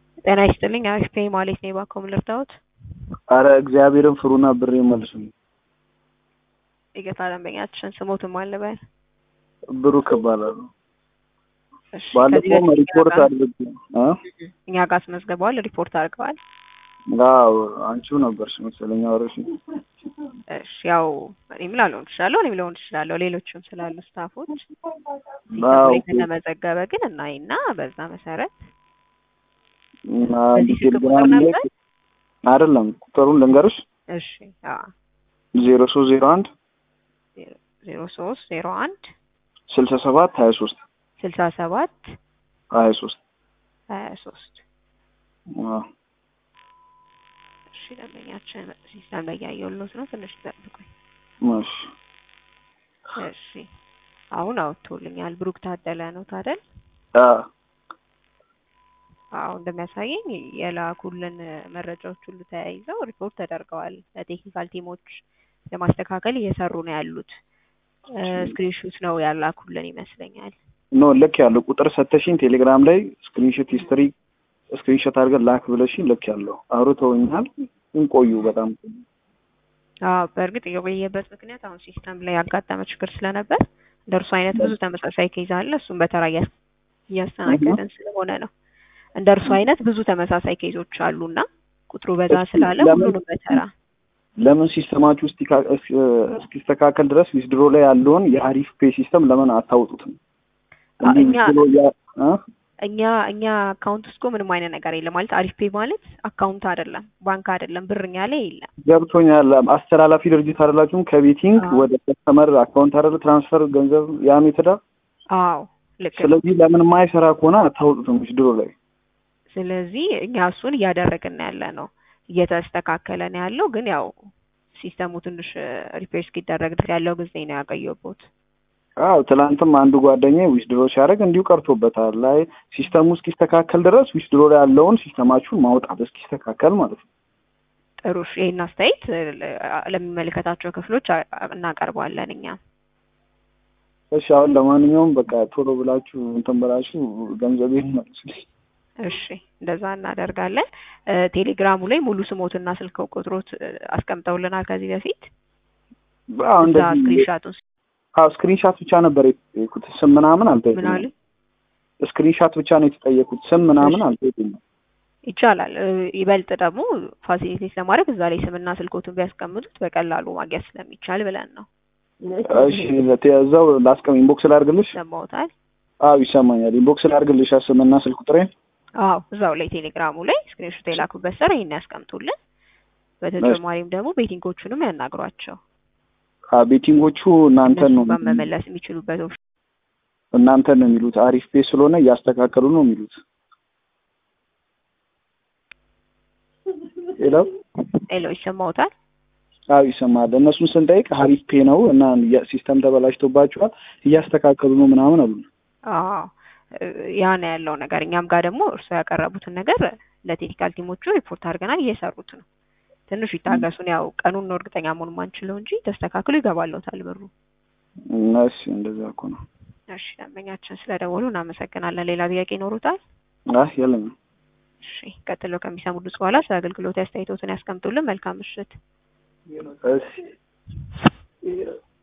ጤና ይስጥልኝ አሪፍ ነኝ ማለት ነው እባክዎ ምን ልርዳዎት? አረ እግዚአብሔርን ፍሩና ብር መልሱኝ። ይቅርታ ደንበኛችን ስሞትን ማን ልበል? ብሩክ እባላለሁ። እሺ ከዚህ ባለፈውም በፊት ሪፖርት እኛ ጋር- አድርጌ እ እኛ ጋር አስመዝግበዋል ሪፖርት አድርገዋል። አዎ አንቺው ነበርሽ መሰለኝ አወራሽኝ። እሺ ያው እኔም ላልሆን እችላለሁ እኔም ልሆን እችላለሁ ሌሎችም ስላሉ ስታፎች ሲስተም አዎ ላይ ከተመዘገበ ግን እናይና በዛ መሰረት እና በዚህ ስልክ ቁጥር ቴሌግራም ላይ ነበር? አይደለም ቁጥሩን ልንገርሽ እሺ አዎ ዜሮ ሶስት ዜሮ አንድ ዜሮ ሶስት ዜሮ አንድ ስልሳ ሰባት ሀያ ሶስት ስልሳ ሰባት ሀያ ሶስት ሀያ ሶስት እሺ ደንበኛችን ሲስተም ላይ ያየሁልዎት ነው ትንሽ ይጠብቁኝ። እሺ እሺ አሁን አወጥቶልኛል። ብሩክ ታደለ ነው ታደል? አ አዎ እንደሚያሳየኝ የላኩልን መረጃዎች ሁሉ ተያይዘው ሪፖርት ተደርገዋል። ለቴክኒካል ቲሞች ለማስተካከል እየሰሩ ነው ያሉት። ስክሪንሹት ነው ያላኩልን ይመስለኛል። ኖ ልክ ያለው ቁጥር ሰተሽኝ ቴሌግራም ላይ ስክሪንሾት ሂስትሪ ስክሪንሾት አድርገን ላክ ብለሽኝ ልክ ያለው አውርተውኛል። ግን ቆዩ በጣም አዎ በእርግጥ የቆየበት ምክንያት አሁን ሲስተም ላይ ያጋጠመ ችግር ስለነበር እንደ እርሱ አይነት ብዙ ተመሳሳይ ኬዝ አለ። እሱም በተራ እያስ- እያስተናገድን ስለሆነ ነው። እንደ እርሱ አይነት ብዙ ተመሳሳይ ኬዞች አሉና ቁጥሩ በዛ እስኪ ስላለ ለምን- ሁሉንም በተራ ለምን ሲስተማችሁ እስቲካ- እስ- እስኪስተካከል ድረስ ዊዝድሮ ላይ ያለውን የአሪፍ ፔ ሲስተም ለምን አታውጡትም? አ- እንዲህ እኛ- withdraw ያ- እ? እኛ እኛ አካውንት ውስጥ እኮ ምንም አይነት ነገር የለም ማለት አሪፍ ፔ ማለት አካውንት አይደለም፣ ባንክ አይደለም፣ ብር እኛ ላይ የለም። ገብቶኛል። አስተላላፊ ድርጅት አይደላችሁም? ከቤቲንግ አዎ። ወደ ከስተመር አካውንት አይደለ ትራንስፈር ገንዘብ ያ ሜትዳ። አዎ ልክ ነው። ስለዚህ ለምን ማይሰራ ከሆነ አታውጡትም ዊዝድሮ ላይ? ስለዚህ እኛ እሱን እያደረግን ያለ ነው፣ እየተስተካከለ ነው ያለው። ግን ያው ሲስተሙ ትንሽ ሪፔር እስኪደረግ ድረስ ያለው ጊዜ ነው ያቆየሁት። አዎ ትላንትም አንዱ ጓደኛ ዊዝድሮ ሲያደርግ እንዲሁ ቀርቶበታል። ላይ ሲስተሙ እስኪስተካከል ድረስ ዊዝድሮ ላይ ያለውን ሲስተማችሁን ማውጣት እስኪስተካከል ማለት ነው። ጥሩ እሺ፣ ይሄን አስተያየት ለ- ለሚመለከታቸው ክፍሎች አ- እናቀርበዋለን እኛ። እሺ አሁን ለማንኛውም በቃ ቶሎ ብላችሁ እንትን ብላችሁ ገንዘቤን መልሱልኝ። እሺ እንደዛ እናደርጋለን። እ፣ ቴሌግራሙ ላይ ሙሉ ስሞትና ስልክ ቁጥሮት እ፣ አስቀምጠውልናል ከዚህ በፊት አዎ እዛ እንደዚህ ስክሪንሻቱን አዎ ስክሪንሻት ብቻ ነበር የተጠየኩት። ስም ምናምን ምን አልጠየቁኝም። አለ ስክሪንሻት ብቻ ነው የተጠየኩት። ስም ምናምን እሺ። አልጠየቁኝም። ይቻላል። እ፣ ይበልጥ ደግሞ ፋሲሊቴት ለማድረግ እዛ ላይ ስምና ስልኮቱን ቢያስቀምጡት በቀላሉ ማግኘት ስለሚቻል ብለን ነው። እሺ እዛው ላስቀም ኢንቦክስ ላድርግልሽ? ሰማውታል? አዎ ይሰማኛል። ኢንቦክስ ላድርግልሽ ስምና ስልክ ቁጥሬን? አዎ እዛው ላይ ቴሌግራሙ ላይ ስክሪንሾት የላኩበት ስር ይሄን ያስቀምጡልን። በተጨማሪም ደግሞ ቤቲንጎቹንም ያናግሯቸው። አዎ ቤቲንጎቹ እናንተን ነው እነሱ ጋር መመለስ የሚችሉበት ኦፕሽን እናንተን ነው የሚሉት። አሪፍ ፔ ስለሆነ እያስተካከሉ ነው የሚሉት። ሄሎ ሌሎ ይሰማውታል? አዎ ይሰማል። እነሱን ስንጠይቅ አሪፍ ፔ ነው እና ሲስተም ተበላሽቶባቸዋል እያስተካከሉ ነው ምናምን አሉ። አዎ እ፣ ያ ነው ያለው ነገር። እኛም ጋር ደግሞ እርስዎ ያቀረቡትን ነገር ለቴክኒካል ቲሞቹ ሪፖርት አድርገናል፣ እየሰሩት ነው። ትንሽ ይታገሱን። ያው ቀኑን ነው እርግጠኛ መሆን ማንችለው እንጂ ተስተካክሎ ይገባለታል ብሩ። እሺ እንደዛ እኮ ነው። እሺ ደንበኛችን ስለደወሉ እናመሰግናለን። ሌላ ጥያቄ ይኖሩታል? አህ የለም። እሺ ቀጥሎ ከሚሰሙት በኋላ ስለ አገልግሎት አስተያየቶትን ያስቀምጡልን። መልካም ምሽት። እሺ